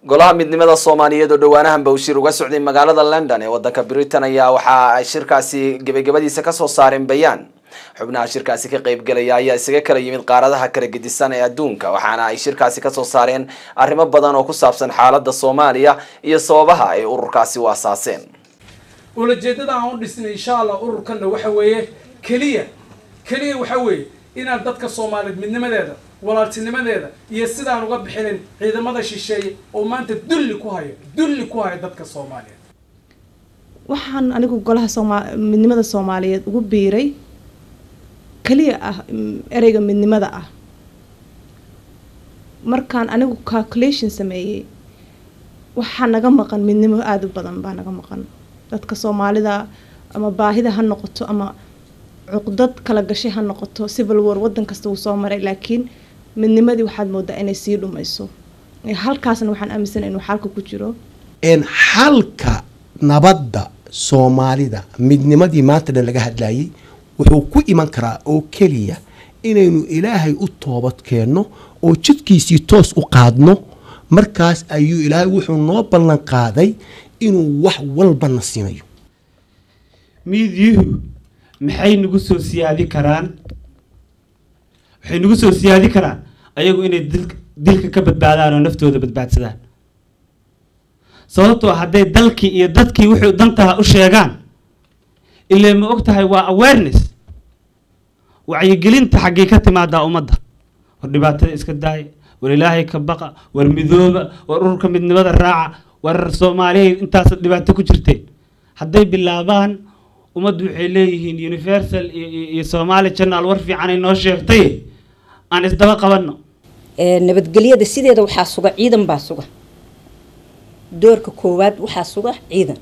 golaha midnimada soomaaliyeed oo dhowaanahan bawshir uga socday magaalada london ee wadanka britain ayaa waxa ay shirkaasi gebagabadiisa kasoo saareen bayaan xubnaha shirkaasi ka qaybgelaya ayaa isaga kala yimid qaaradaha kala gedisan ee adduunka waxaana ay shirkaasi kasoo saareen arrimo badan oo ku saabsan xaalada soomaaliya iyo sababaha ay ururkaasi u asaaseen ulajeedada aan u dhisnay insha allah ururkanna waxa weeye keliya keliya waxa weeye inaan dadka soomaaliyeed midnimadeeda walaaltinimadeeda iyo sidaan uga bixinin ciidamada shisheeye oo maanta dulli ku hayo dulli ku hayo dadka soomaaliyeed waxaan anigu golaha sooma midnimada soomaaliyeed ugu biiray keliya ah ereyga midnimada ah markaan anigu calculation sameeyey waxaa naga maqan midnimo aada u badan baa naga maqan dadka soomaalida ama baahida ha noqoto ama cuqdad kala gashay ha noqoto civil war wadan kasta wuu soo maray laakiin midnimadii waxaad moodaa inay sii dhumayso halkaasna waxaan aaminsana inuu xalka ku jiro xalka nabadda soomaalida midnimadii maanta dhan laga hadlayay wuxuu ku iman karaa oo keliya inaynu ilaahay u toobad keenno oo jidkiisii toos u qaadno markaas ayuu ilaahay wuxuu noo ballan qaaday inuu wax walbana siinayo miidyuhu maxay nagu soo siyaadi karaan waxay nagu soo siyaadi karaan ayagu inay dilka ka badbaadaan oo naftooda badbaadsadaan sababtoo hadday dalkii iyo dadkii wuxuu dantaha u sheegaan ilaa ma og tahay waa awareness wacyigelinta xaggii ka timaadaa ummadda war dhibaatada iska daaya war ilaahay ka baqa war midooba war ururka midnimada raaca war soomaaliya intaas dhibaato ku jirteen hadday bilaabaan ummaddu waxay leeyihiin universal iyo somaali channel war fiicanay noo sheegtay aan isdaba qabanno nabadgelyada sideeda waxaa suga ciidan baa suga doorka koowaad waxaa suga ciidan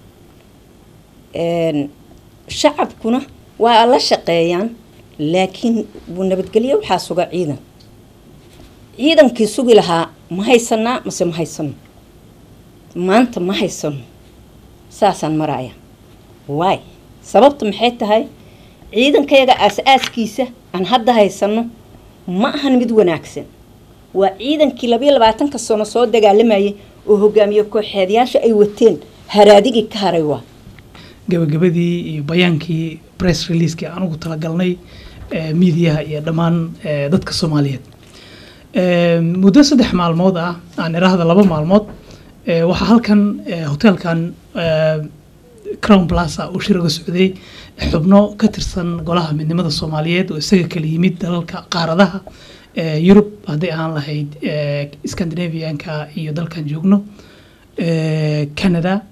shacabkuna waa la shaqeeyaan laakiin nabadgelyo waxaa suga ciidan ciidankii sugi lahaa ma haysanaa mase ma haysano maanta ma haysano saasaan maraya waay sababta maxay tahay ciidankayaga aas-aaskiisa aan hadda haysano ma ahan mid wanaagsan waa ciidankii labayo labaatanka sano soo dagaalamayay oo hogaamiye kooxeedyaasha ay wateen haraadigii ka haray waa gabagabadii iyo bayaankii press releasekii aan ugu talagalnay miidiyaha iyo dhammaan dadka soomaaliyeed muddo saddex maalmood ah aan iraahda laba maalmood waxaa halkan hoteelkan crown plaza uu shir uga socday xubno ka tirsan golaha midnimada soomaaliyeed oo isaga kala yimid dalalka qaaradaha yurub hadday ahaan lahayd scandinavianka iyo dalkan joogno canada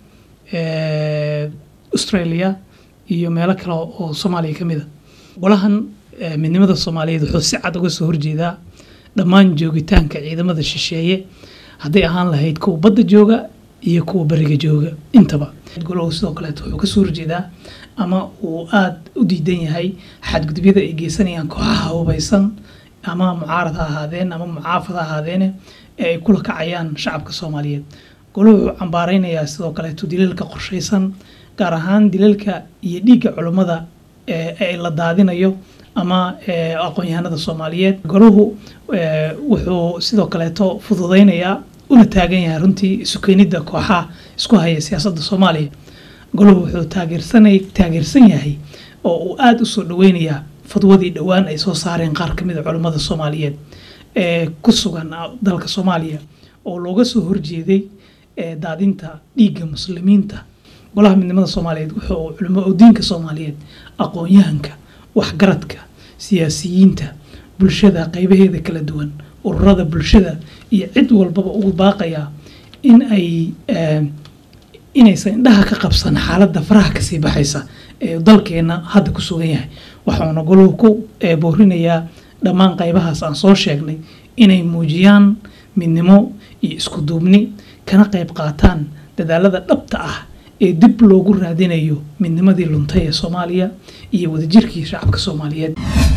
australia iyo meelo kale oo soomaaliya ka mid a golahan midnimada soomaaliyeed wuxuu si cad uga soo horjeedaa dhammaan joogitaanka ciidamada shisheeye hadday ahaan lahayd kuwa badda jooga iyo kuwa beriga jooga intaba golahu sidoo kaleeto wuxuu kasoo horjeedaa ama uu aada u diidan yahay xadgudubyada ay geysanayaan kooxaha hubaysan ama mucaarad ha ahaadeen ama mucaafad ha ahaadeene ee ay kula kacayaan shacabka soomaaliyeed golahu wuxuu cambaareynayaa sidoo kaleeto dilalka qorshaysan gaar ahaan dilalka iyo dhiigga culummada ee la daadinayo ama aqoon-yahanada soomaaliyeed golahu wuxuu sidoo kaleeto fududeynayaa una taagan yahay runtii isu keenidda kooxaha isku haya siyaasadda soomaaliya golahu wuxuu taageersanay taageersan yahay oo uu aada usoo dhaweynayaa fadwadii dhowaan ay soo saareen qaar ka mid a culimmada soomaaliyeed ee ku sugan dalka soomaaliya oo looga soo horjeeday daadinta dhiigga muslimiinta golaha midnimada soomaaliyeed wuxuu culimo oo diinka soomaaliyeed aqoon-yahanka waxgaradka siyaasiyiinta bulshada qeybaheeda kala duwan ururada bulshada iyo cid walbaba ugu baaqayaa in ay inaysan indhaha ka qabsan xaaladda faraha kasii baxaysa ee dalkeena hadda ku sugan yahay waxauna goluhu ku boorinayaa dhammaan qeybahaas aan soo sheegnay inay muujiyaan midnimo iyo isku duubni kana qeyb qaataan dadaalada dhabta ah ee dib loogu raadinayo midnimadii luntay ee soomaaliya iyo wadajirkii shacabka soomaaliyeed